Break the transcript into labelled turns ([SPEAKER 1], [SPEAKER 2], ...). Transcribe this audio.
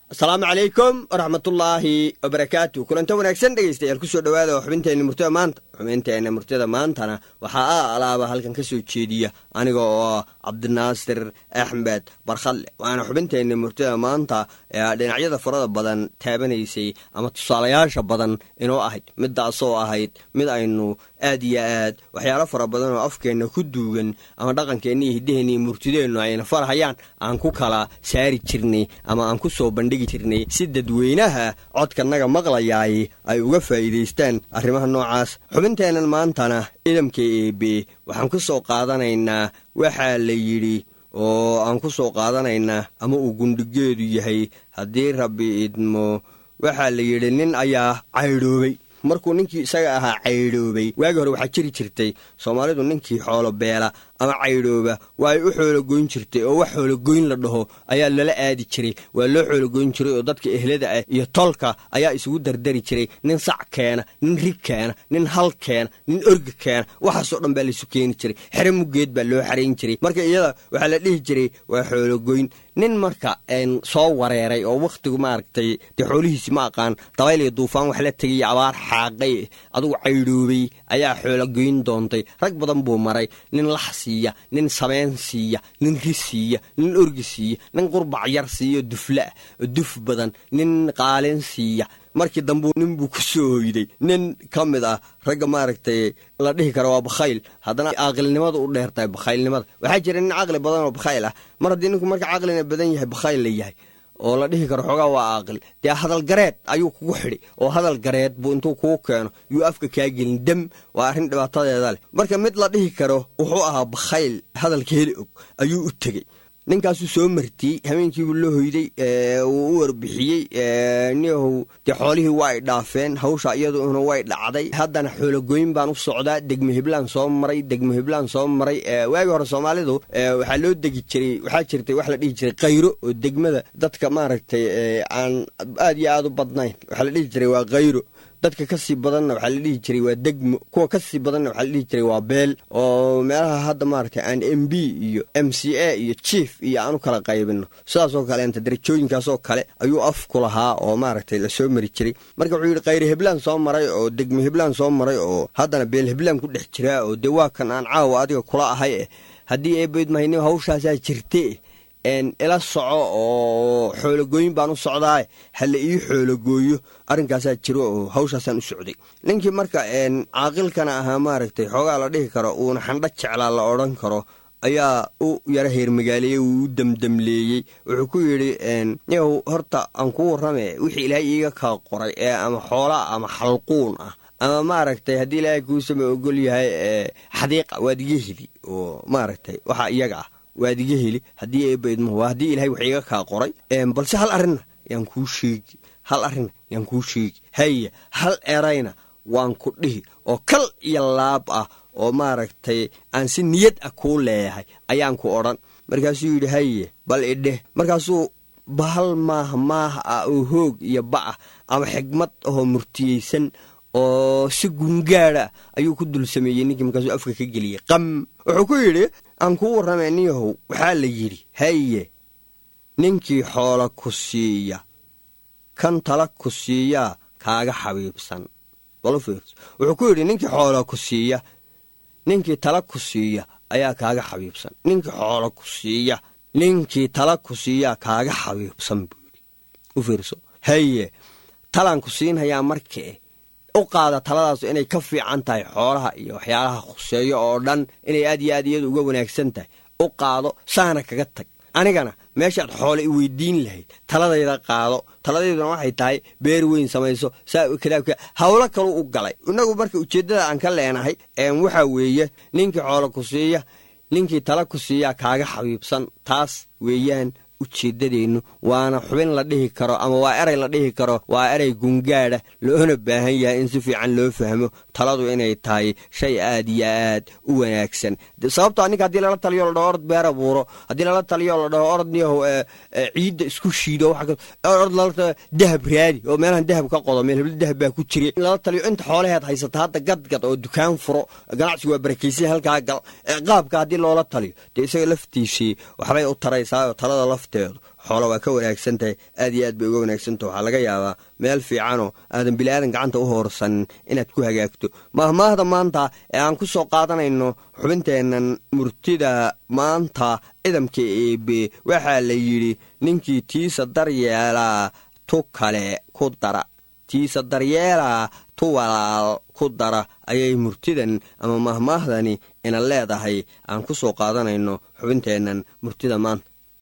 [SPEAKER 1] asalaamu calaykum waraxmatullaahi wabarakaatu kulanta wanaagsan dhegaystayaal kusoo dhowaada oo xubinteenna murtida maanta xubinteenna murtida maantana waxaa a alaaba halkan ka soo jeediya aniga oo cabdinaasir axmed barkhalle waana xubinteenna murtida maanta ee dhinacyada farada badan taabanaysay ama tusaalayaasha badan inoo ahayd midaasoo ahayd mid aynu aad iyo aad waxyaalo fara badan oo afkeenna ku duugan ama dhaqankeenna iyo hiddaheenna iyo murtideennu ayna farhayaan aan ku kala saari jirnay ama aan ku soo bandhigi jirnay si dadweynaha codkanaga maqlayaay ay uga faa'iidaystaan arrimaha noocaas xubinteennan maantana idamka eebe waxaan ku soo qaadanaynaa waxaa la yidhi oo aan ku soo qaadanaynaa ama uu gundhigeedu yahay haddii rabbi idmo waxaa la yidhi nin ayaa caydhoobay markuu ninkii isaga ahaa caydhoobay waagii hore waxaa jiri jirtay soomaalidu ninkii xoolo beela ama caydhooba waa ay u xoologoyn jirtay oo wax xoologoyn la dhaho ayaa lala aadi jiray waa loo xoologoyn jiray oo dadka ehlada ah iyo tolka ayaa isugu dardari jiray nin sac keena nin rig keena nin hal keena nin orga keena waxaasoo dhan baa laisu keeni jiray xere muggeed baa loo xarayn jiray marka iyada waxaa la dhihi jiray waa xoologoyn nin marka soo wareeray oo wakhtigu maaragtay dee xoolihiisi ma aqaan dabayl iyo duufaan wax la tegay abaar xaaqay adugu caydhoobay ayaa xoologoyn doontay rag badan buu maray nin lax siiya nin sameen siiya nin ri siiya nin orgi siiya nin qurbac yar siiya duflaah duf badan nin qaalin siiya markii dambu nin buu ku soo hoyday nin ka mid ah ragga maaragtay la dhihi karo waa bakhayl haddana caaqilnimada u dheertahay bakhaylnimada waxaa jira nin caqli badan oo bakhayl ah mar haddii ninku marka caqlina badan yahay bakhayl la yahay oo la dhihi karo xoogaa waa aaqil dee hadal gareed ayuu kugu xidhi oo hadal gareed buu intuu kuu keeno yuu afka kaa gelin dem waa arrin dhibaatadeeda leh marka mid la dhihi karo wuxuu ahaa bakhayl hadalka heli og ayuu u tegey ninkaasuu soo martiyey habeenkiibuu la hoyday wuu u warbixiyey niyahow dee xoolihii waa ay dhaafeen hawsha iyaduna way dhacday haddana xoologoyn baan u socdaa degmo hiblaan soo maray degmo hiblaan soo maray waagii hore soomaalidu waxaa loo degi jiray waxaa jirtay wax la dhihi jiray khayro oo degmada dadka maaragtay aan aad iyo aad u badnayn waxaa la dhihi jiray waa khayro dadka ka sii badanna waxaa la dhihi jiray waa degmo kuwa ka sii badanna waxaa la dhihi jiray waa beel oo meelaha hadda maaragtay aan m b iyo m c a iyo chief iyo aan u kala qaybino sidaasoo kaleenta darajooyinkaasoo kale ayuu afku lahaa oo maaragtay lasoo mari jiray marka wuxuu yidhi khayre heblaan soo maray oo degmo heblaan soo maray oo haddana beel heblaan ku dhex jiraa oo dee waa kan aan caawa adiga kula ahay eh haddii eebayd mahayni hawshaasaa jirte ila soco oo xoologooyin baan u socdaa hala ii xoologooyo arrinkaasaa jiro oo hawshaasaan u socday ninkii marka caaqilkana ahaa maaragtay xoogaa la dhihi karo uuna xandho jeclaa la odhan karo ayaa u yaro heermagaaleeyey uu u demdemleeyey wuxuu ku yidhi yahow horta aan kuu warrame wixii ilaahay iiga kaa qoray ee ama xoolaa ama xalquun ah ama maaragtay haddii ilaahay kuusama ogol yahay xadiiqa waad iga heli oo maaragtay waxaa iyaga ah waad iga heli haddii eebaidmo waa haddii ilahay wax iiga kaa qoray balse hal arrinna yaan kuu sheegi hal arrinna yaan kuu sheegi haya hal erayna waan ku dhihi oo kal iyo laab ah oo maaragtay aan si niyad ah kuu leeyahay ayaan ku odhan markaasuu yidhi haye bal idheh markaasuu bahal maaha maaha ah oo hoog iyo ba'ah ama xigmad ahoo murtiyeysan oo si gungaada ayuu ku dul sameeyey ninkii markaasuu afka ka geliyey qam wuxuu ku yidhi aan kuu warramay niyahow waxaa la yidhi haye ninkii xoola ku siiya kan tala ku siiyaa kaaga xabiibsan wuxuu ku yidhi ninkii xoola ku siiya ninkii tala ku siiya ayaa kaaga xabiibsan ninkii xoola ku siiya ninkii tala ku siiyaa kaaga xabiibsan buu yidhi u fiirso haye talaan ku siinhayaa markee u qaada taladaas inay ka fiican tahay xoolaha iyo waxyaalaha khuseeyo oo dhan inay aad iyo aad iyadu uga wanaagsan tahay u qaado saana kaga tag anigana meeshaad xoole i weydiin lahayd taladayda qaado taladayduna waxay tahay beer weyn samayso saa hawlo kalu u galay inagu marka ujeeddada aan ka leenahay waxaa weeye ninkii xoole ku siiya ninkii tala ku siiyaa kaaga xabiibsan taas weeyaan ujeeddadeennu waana xubin la dhihi karo ama waa eray la dhihi karo waa eray gungaadha loona baahan yahay in si fiican loo fahmo taladu inay tahay shay aad iyo aad u wanaagsan sababtoo ninka haddii lala taliyo la dhaho orod beer abuuro haddii lala taliyo la dhaho orod niyahow ciidda isku shiido orod lala dahab raadi oo meelahan dahab ka qodo meel hebla dahab baa ku jira lala taliyo inta xoolaheed haysata hadda gadgad oo dukaan furo ganacsigu waa barakaysan halkaa gal qaabka haddii loola taliyo dee isaga laftiisii waxbay u taraysaa talada lafteedu xoolo waa ka wanaagsan tahay aad iyo aad bay uga wanaagsantaha waxaa laga yaabaa meel fiicanoo aadan biliaadan gacanta u hoorsanin inaad ku hagaagto mahmaahda maanta ee aan ku soo qaadanayno xubinteennan murtida maanta cidamka eebe waxaa la yidhi ninkii tiisa daryeelaa tu kale ku dara tiisa daryeelaa tu walaal ku dara ayay murtidan ama mahmaahdani ina leedahay aan ku soo qaadanayno xubinteennan murtida maanta